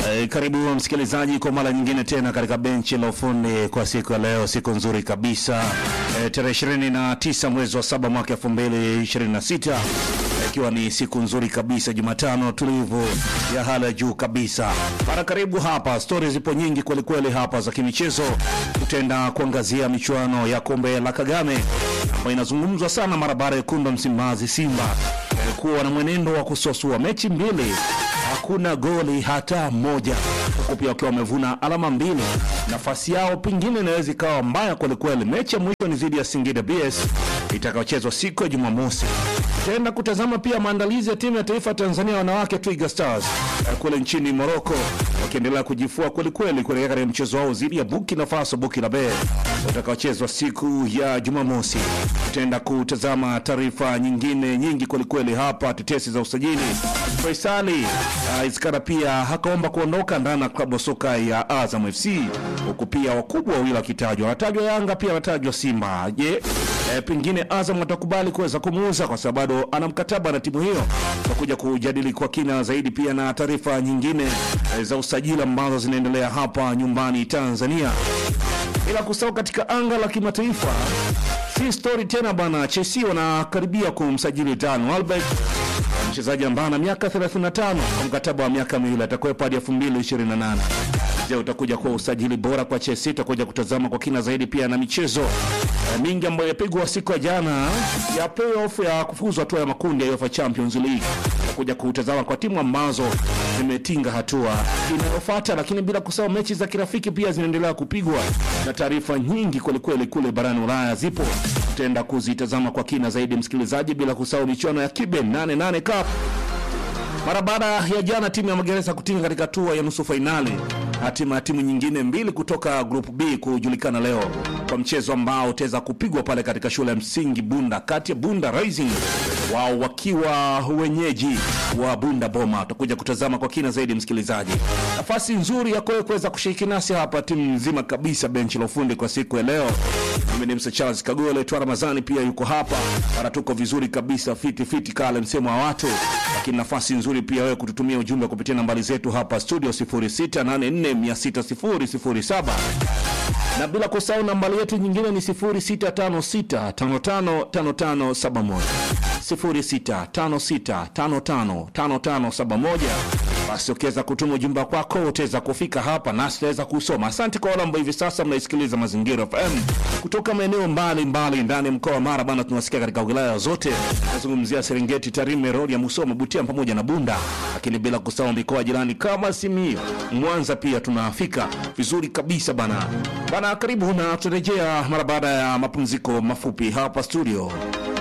E, karibu msikilizaji kwa mara nyingine tena katika benchi la ufundi kwa siku ya leo, siku nzuri kabisa e, tarehe 29 mwezi wa saba mwaka 2026 ikiwa ni siku nzuri kabisa, Jumatano tulivu ya hali ya juu kabisa. Mara karibu hapa, stori zipo nyingi kwelikweli hapa za kimichezo. Tutaenda kuangazia michuano ya kombe la Kagame ambayo inazungumzwa sana mara baada ya kunda Msimbazi Simba e, kuwa na mwenendo wa kusosua mechi mbili hakuna goli hata moja, huku pia wakiwa wamevuna alama mbili. Nafasi yao pengine inaweza ikawa mbaya kwelikweli. Mechi ya mwisho ni dhidi ya Singida BS itakayochezwa siku ya Jumamosi. Tutaenda kutazama pia maandalizi ya timu ya taifa ya Tanzania wanawake Twiga Stars eh, kule nchini Morocco wakiendelea kujifua kwelikweli kuelekea katika mchezo wao dhidi ya Burkina Faso Burkina Faso utakaochezwa siku ya Jumamosi. Tutaenda kutazama taarifa nyingine nyingi kwelikweli hapa, tetesi za usajili. Faisali uh, Iskara pia hakaomba kuondoka ndani ya klabu ya soka ya Azam FC, huku pia wakubwa wawili wakitajwa, wanatajwa Yanga pia wanatajwa Simba. Je, eh, pengine Azam watakubali kuweza kumuuza kwa sababu bado ana mkataba na timu hiyo. Tutakuja kujadili kwa kina zaidi pia na taarifa nyingine eh, za usajili ambazo zinaendelea hapa nyumbani Tanzania, bila kusahau katika anga la kimataifa si story tena bana. Chelsea wanakaribia kumsajili Dan Welbeck mchezaji ambaye ana miaka 35 kwa mkataba wa miaka miwili atakuwepo hadi 2028. Je, utakuja kuwa usajili bora kwa Chelsea? Tutakuja kutazama kwa kina zaidi pia na michezo eh, mingi ambayo yapigwa siku ya jana ya playoff ya kufuzu hatua ya makundi ya UEFA Champions League. Tutakuja kutazama kwa timu ambazo zimetinga hatua inayofuata, lakini bila kusahau mechi za kirafiki pia zinaendelea kupigwa na taarifa nyingi kwelikweli kule barani Ulaya zipo tutaenda kuzitazama kwa kina zaidi msikilizaji, bila kusahau michuano ya Kiben 88 Cup mara baada ya jana timu ya Magereza kutinga katika hatua ya nusu fainali. Hatima ya timu nyingine mbili kutoka group B kujulikana leo kwa mchezo ambao utaweza kupigwa pale katika shule ya msingi Bunda, kati ya Bunda Rising wao wakiwa wenyeji wa Bunda Boma. Tutakuja kutazama kwa kina zaidi msikilizaji, nafasi nzuri ya kwewe kuweza kushiriki nasi hapa, timu nzima kabisa, benchi la ufundi kwa siku ya leo. Mimi ni Msa Charles Kagole tu, Ramazani pia yuko hapa, ana tuko vizuri kabisa, fiti fiti kale msemo wa watu, lakini nafasi nzuri pia wewe kututumia ujumbe kupitia nambari zetu hapa studio 0684600007 na bila kusahau nambari yetu nyingine ni 0656555571 0656555571. Basi ukiweza kutuma ujumbe wako utaweza kufika hapa nasi tutaweza kusoma. Asante kwa wale ambao hivi sasa mnaisikiliza Mazingira FM kutoka maeneo mbalimbali ndani ya mkoa wa Mara bana, tunasikia katika wilaya zote, nazungumzia Serengeti, Tarime, Rorya, Musoma, Butia pamoja na Bunda, lakini bila kusahau mikoa jirani kama Simiyu, Mwanza pia tunafika vizuri kabisa bana bana. Karibu na tutarejea mara baada ya mapumziko mafupi hapa studio.